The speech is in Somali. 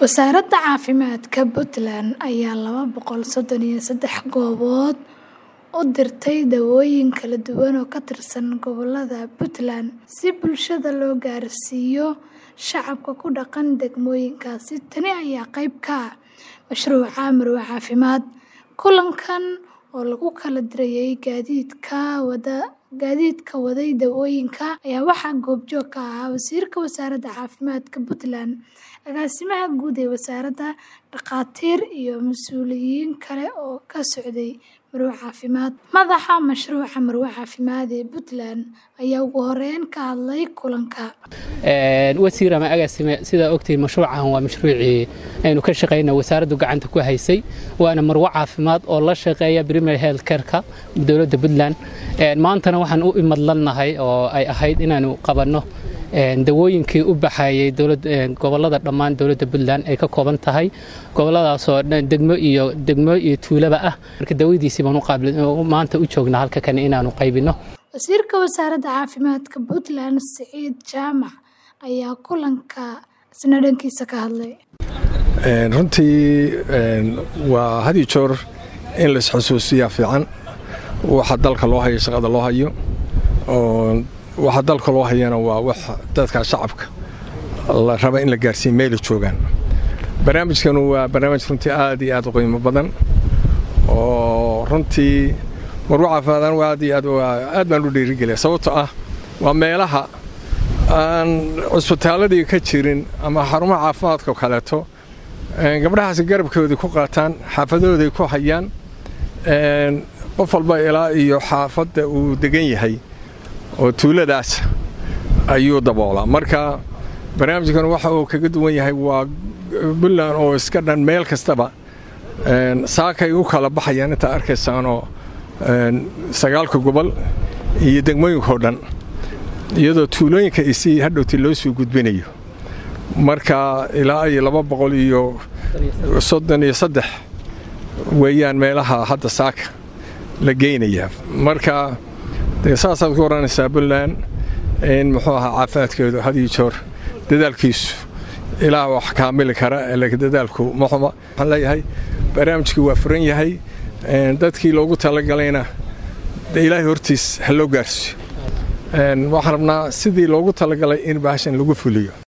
Wasaaradda Caafimaadka Puntland ayaa laba boqol sodon iyo sedax goobood u dirtay dawooyin kala duwan oo ka tirsan gobollada Puntland si bulshada loo gaarsiiyo shacabka ku dhaqan degmooyinkaasi. Tani ayaa qayb ka ah mashruuca Marwo Caafimaad. Kulankan oo lagu kala dirayay gaadiidka waday dawooyinka ayaa waxaa goobjoog ka ahaa Wasiirka Wasaaradda Caafimaadka Puntland, Agaasimaha Guud ee Wasaaradda, dhakhaatiir iyo mas'uuliyiin kale oo ka socday Marwo Caafimaad. Madaxa mashruuca Marwo Caafimaad ee Puntland ayaa ugu horeyn ka hadlay kulanka. wasiir ama agaasime sidaa ogtihiin mashruucan waa mashruucii aynu ka shaqayna wasaaraddu gacanta ku haysay waana marwo caafimaad oo la shaqeeya primary health care-ka dowladda puntland maantana waxaan u imadlannahay oo ay ahayd inaanu qabanno dawooyinkii u baxayay gobollada dhammaan dowladda puntland ay ka kooban tahay gobolladaasoo degmo iyo degmo iyo tuulaba ah marka dawadiisii baan maanta u joognaa halka kane inaanu qaybinno Wasiirka Wasaaradda Caafimaadka Puntland Siciid Jaamac ayaa kulanka isna dhankiisa ka hadlay. runtii waa had iyo joor in lais xusuusiyaa fiican waxa dalka loo hayo shaqada loo hayo oo waxa dalka loo hayana waa wax dadka shacabka la raba in la gaarsiiyo meela joogaan barnaamijkanu waa barnaamij runtii aad iyo aad u qiimo badan oo runtii marwo caafimaadaan waa aad iyo aad aad baan u dhiirigeliya sababtoo ah waa meelaha aan cusbitaaladii ka jirin ama xarumaha caafimaadka kaleeto gabdhahaasi garabkoodii ku qaataan xaafadahooday ku hayaan qof walba ilaa iyo xaafadda uu degan yahay oo tuuladaas ayuu daboolaa marka barnaamijkan waxa uu kaga duwan yahay waa puntland oo iska dhan meel kastaba saakay u kala baxayaan intaa arkaysaanoo sagaalka gobol iyo degmooyinkao dhan iyadoo tuulooyinka isii hadhowti loo soo gudbinayo marka ilaa iyo laba boqol iyo soddon iyo saddex weeyaan meelaha hadda saaka la geynaya marka dee saasaad ku oranaysaa puntland in muxuu ahaa caafimaadkeedu had iyo joor dadaalkiisu ilaa wax kaamili kara laakiin dadaalku ma xuma waxaan leeyahay barnaamijkii waa furan yahay dadkii loogu talagalayna ilaahay hortiis ha loo gaarsiiyo waxaan rabnaa sidii loogu talagalay in baashan lagu fuliyo